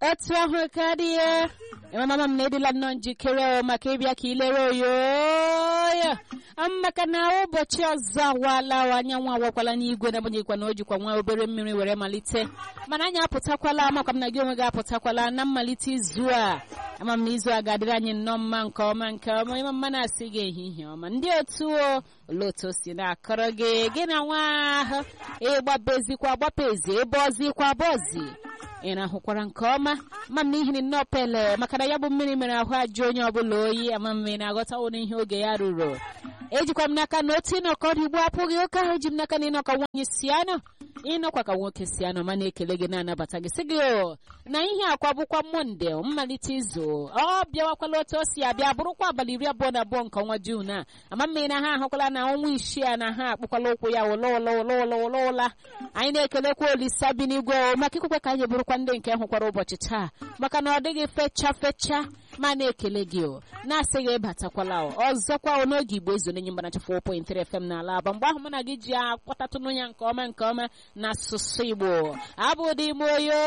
otu ahụ karịa mama m na-edila nnọọ njikere maka ịbịa ka ilere oyoyo maka na ụbọchị ọzọ awala anyanwụ awakwala n'igwe na-agbanyeghịkwa na o jikwa nwa obere mmiri were malite mana anyị apụtakwala amakwa m na gị onwe gị apụtakwala na mmalite izu a ama m na izu a ga-adịrị anyị nnọọ mma nke ọma nke ọma ịma mma na-asị gị ehihie ọma ndị otu o olee otu o si na-akọrọ gị gị na nwa ahụ ịgbabezikwa agbapezi ebe ọzikwa bọzi ị na-ahụkwara nke ọma ma m na ihiri nnọọ pele maka na ya bụ mmiri mere ahụ ajụ onye ọbụla oyi ama m na-aghọta ụdị ihe oge ya ruru ejikwa m n'aka na otu ịnọkọ ọrụ igbo apụghị ụka ahụ eji m n'aka na ịnọkọ nwaanyị si anọ ịnọkwa ka nwoke si anọ ma na-ekele gị na-anabata gị sị gị o na ihe akwa bụkwa monde mmalite izu ọ bịawakwala otu o si abịa bụrụkwa abalị iri abụọ na abụọ nke ọnwa juun a ama mmiri na ha ahụkwala na ọnwa isii a na ha akpụkwala ụkwụ ya ụla ụla ụla ụla ụla ụla anyị na-ekelekwa olisa bi n'igwe maka ikwekwe ka anyị bụrụkwa ndị nke hụkwara ụbọchị taa maka na ọ dịghị fecha fecha ma na-ekele gị o na-asị gị batakwala ọzọkwa n'oge igbo ezo nenye mgbanacha 4.3 FM n'ala aba mgbe ahụ mụ na gị ji akpọtatụnụ ya nke ọma nke ọma n'asụsụ igbo abụ dị m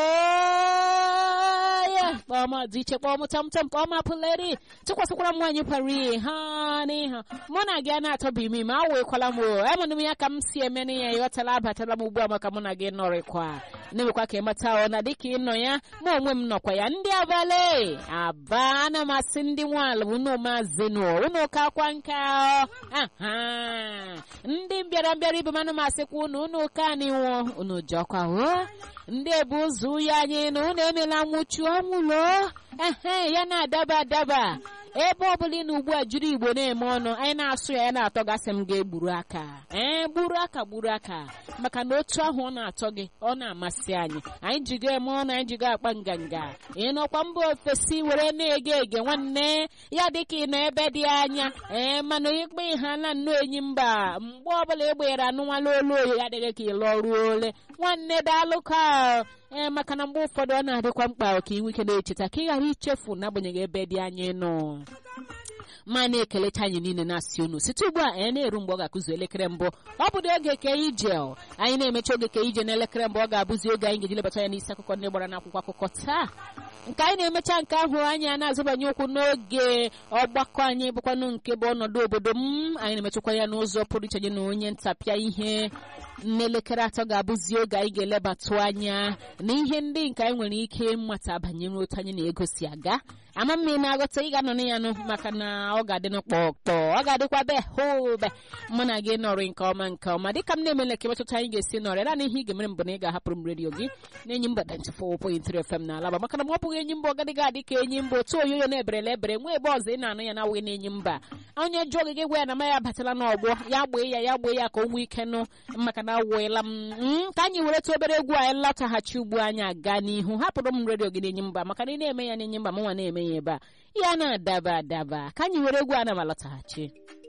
oyo kpọm dị iche kpọm tamtam kpọm apụleri tụkwasịkwara m nwaanyị pari ha n'iha mụ na gị a na-atọba ime ma awekwala m o amanụ m ya ka m si eme na ya ịghọtala abatala m ugbu a maka mụ na gị nọrịkwa na-emekwa ka ịmata ọ na dịka ịnọ ya mụ onwe m nọkwa ya ndị abalị aba ana m asị ndị nwaala unu maazị nụ unu ka akwa nka aha ndị mbịara mbịara ibe manụ m asịkwa unu unu ka anịnwụ unu jọkwa o ndị ebu ụzọ uye anyị na unu emela nwụchu ọmụlo ehe ya na-adaba adaba ebe ọbụla ị na ugbu a jiri igbo na-eme ọnụ anyị na-asụ ya ya na-atọ gasị m ga-egburu aka ee gburu aka gburu aka maka na otu ahụ ọ na-atọ gị ọ na-amasị anyị anyị jigo eme ọnụ anyị jigo akpa nganga ịnọkwa mba ofesi were na-ege ege nwanne ya dịka ị nọ ebe dị anya ee mana ikpe ha na nnọọ enyi mba mgbe ọbụla egbere anụnwala olu oyi ya dịghị ka ịlụ ọrụ ole nwanne daalụ ka ee maka na mgbe ụfọdụ ọ na-adịkwa mkpa ka ị nwee ike na-echeta ka ị ghara ichefu n'agbanyeghị ebe dị anya nọ ma na-ekelecha anyị niile na-asị unu site ugbu a anyị na-eru mgbe ọ ga-akụzu elekere mbụ ọ bụ oge ka ije anyị na-emecha oge ka ije n'elekere mbụ ọ ga-abụzi oge anyị ga-eji lebata ya n'isi akụkọ ndị gbara n'akwụkwọ akụkọ taa nke anyị na-emecha nke ahụ anyị a na-azụbanye ụkwụ n'oge ọgbakọ anyị bụkwanụ nke bụ ọnọdụ obodo m anyị na-emechakwa ya n'ụzọ pụrụ iche nye na onye ntapịa ihe n'elekere atọ ga-abụzi oge anyị ga-elebatụ anya na ihe ndị nke anyị nwere ike mmata banyere otu anyị na-egosi aga ama m ị na-aghọta ị ga-anọ ya nụ maka na ọ ga-adị n'ụkpọkpọ ọ ga-adịkwa be hobe mụ na gị nọrị nke ọma nke ọma dịka m na-emele ka emetụta anyị ga-esi nọrị naanị ihe ị ga-emere mbụ na ị ga-ahapụrụ m redio gị na-enyi mba 94.3 FM na alaba maka na m ọ bụghị enyi mba ọgadịghị adị ka enyi mba otu oyoyo na-eberela ebere nwa ebe ọzọ ị na-anụ ya na-awụghị na-enyi mba onye jụọ gị gị gwa ya na ma ya batala n'ọgbọ ya gbee ya ya gbee ya ka o nwee ike nụ maka na awụela m ka anyị were tụ obere egwu anyị lataghachi ugbu anyị aga n'ihu hapụrụ m redio gị na-enyi mba maka na ị na-eme ya na-enyi mba m nwa na-eme ya ebe a ya na-adaba adaba ka anyị were egwu ana m alọtaghachi